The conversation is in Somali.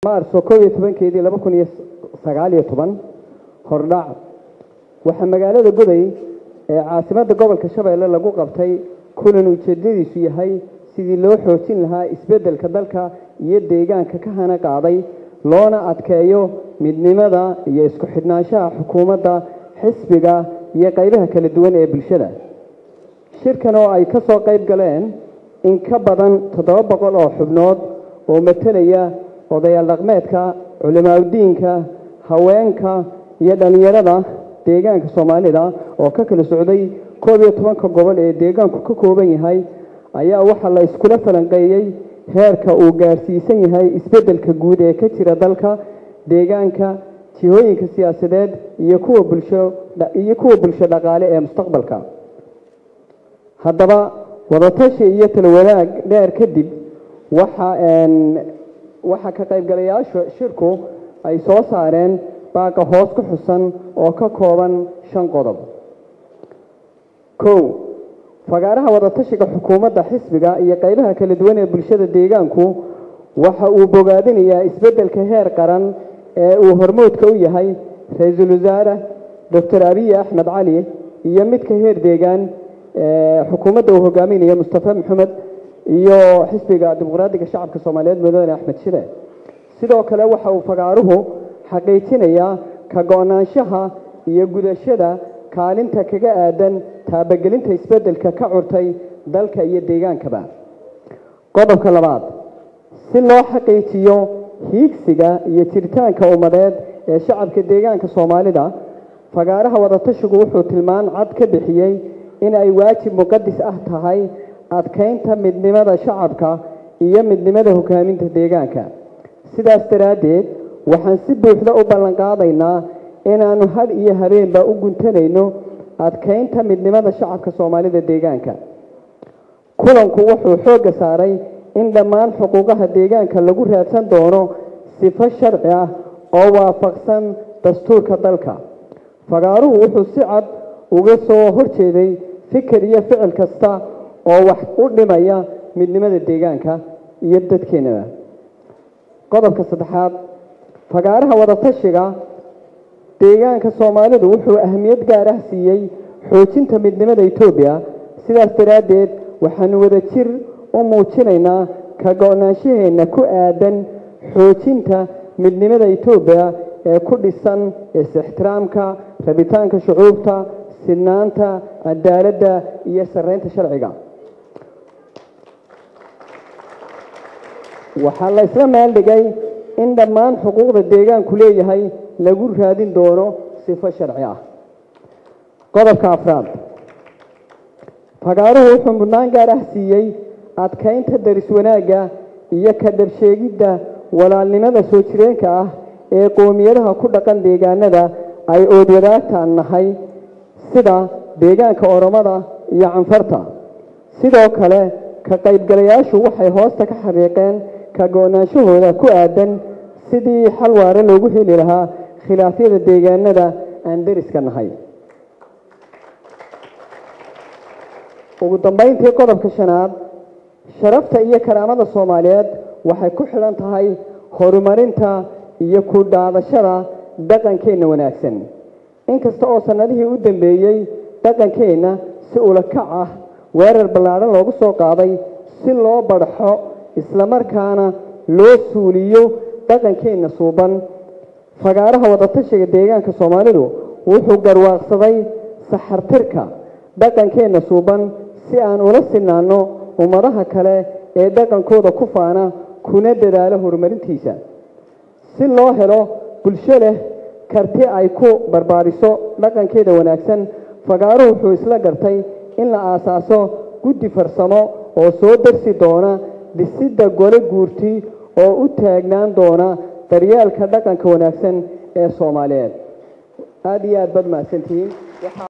maarso koob iyo tobankeedii laba kun iyo sagaal iyo toban hordhac waxaa magaalada goday ee caasimadda gobolka shabeelle lagu qabtay kulan ujeedadiisu yahay sidii loo xoojin lahaa isbeddelka dalka iyo deegaanka ka hana qaaday loona adkeeyo midnimada iyo isku xidhnaanshaha xukuumadda xisbiga iyo qaybaha kala duwan ee bulshada shirkan oo ay ka soo qayb galeen in ka badan toddoba boqol oo xubnood oo matelaya odayaal dhaqmeedka culimaadudiinka haweenka iyo dhallinyarada deegaanka soomaalida oo ka kala socday koob iyo tobanka gobol ee deegaanku ka kooban yahay ayaa waxaa la iskula falanqeeyey heerka uu gaarsiisan yahay isbeddelka guud ee ka jira dalka deegaanka jihooyinka siyaasadeed iyo kuwa bulsho iyo kuwa bulsho dhaqaale ee mustaqbalka haddaba wadatashi iyo talawadaag dheer kadib waxa waxaa ka qaybgalayaasha shirku ay soo saareen baaqa hoos ku xusan oo ka kooban shan qodob kow fagaaraha wadatashiga xukuumadda xisbiga iyo qaybaha kala duwan ee bulshada deegaanku waxa uu bogaadinayaa isbeddelka heer qaran ee uu hormoodka u yahay ra-iisul wasaare doctor abiy axmed cali iyo midka heer deegaan xukuumadda uu hogaaminayo mustafa maxamed iyo xisbiga dimuqraadiga shacabka soomaaliyeed mudane axmed shide sidoo kale waxa uu fagaaruhu xaqiijinayaa ka go-naanshaha iyo gudashada kaalinta kaga aadan taabagelinta isbeddelka ka curtay dalka iyo deegaankaba qodobka labaad si loo xaqiijiyo hiigsiga iyo jiritaanka ummadeed ee shacabka deegaanka soomaalida fagaaraha wadatashigu wuxuu tilmaan cad ka bixiyey in ay waajib muqadis ah tahay adkaynta midnimada shacabka iyo midnimada hogaaminta deegaanka sidaas daraaddeed waxaan si buuxda u ballanqaadaynaa inaannu had iyo habeenba u guntanayno adkaynta midnimada shacabka soomaalida deegaanka kulanku wuxuu xoogga saaray in dhammaan xuquuqaha deegaanka lagu raadsan doono sifo sharci ah oo waafaqsan dastuurka dalka fagaaruhu wuxuu si cad uga soo horjeeday fikir iyo ficil kasta oo wax u dhimaya midnimada deegaanka iyo dadkeenaba qodobka saddexaad fagaaraha wadatashiga deegaanka soomaalidu wuxuu ahmiyad gaar ah siiyey xoojinta midnimada etoobiya sidaas daraaddeed waxaanu wada jir u muujinaynaa ka go-naanshaheenna ku aadan xoojinta midnimada etoobiya ee ku dhisan is-ixtiraamka rabitaanka shucuubta sidnaanta cadaaladda iyo sarreynta sharciga waxaa la isla meeldhigay in dhammaan xuquuqda deegaanku leeyahay lagu raadin doono sifo sharci ah qodobka afraad fagaaruhu wuxuu mudnaan gaar ah siiyey adkaynta daris wanaagga iyo ka dhabsheegidda walaalnimada soo jireenka ah ee qoomiyadaha ku dhaqan deegaanada ay oodwadaagtaan nahay sida deegaanka oromada iyo canfarta sidoo kale ka qaybgalayaashu waxay hoosta ka xariiqeen ka go-naanshahooda ku aadan sidii xal waare loogu heli lahaa khilaafyada deegaanada aan deriska nahay ugu dambayntii qodobka shanaad sharafta iyo karaamada soomaaliyeed waxay ku xidhan tahay horumarinta iyo ku dhaadashada dhaqankeenna wanaagsan inkasta oo sannadihii u dambeeyey dhaqankeenna si ulakac ah weerar ballaadhan loogu soo qaaday si loo badhaxo islamarkaana loo suuliyo dhaqankeenna suuban fagaaraha wadatashiga deegaanka soomaalidu wuxuu garwaaqsaday saxartirka dhaqankeenna suuban si aan ula sinaanno ummadaha kale ee dhaqankooda ku faana kuna dadaalo horumarintiisa si loo helo bulsho leh karti ay ku barbaariso dhaqankeeda wanaagsan fagaaruhu wuxuu isla gartay in la aasaaso guddi farsamo oo soo darsi doona dhisidda gole guurti oo u taagnaan doona daryeelka dhaqanka wanaagsan ee soomaaliyeed aada iyo aad baad mahadsantihiin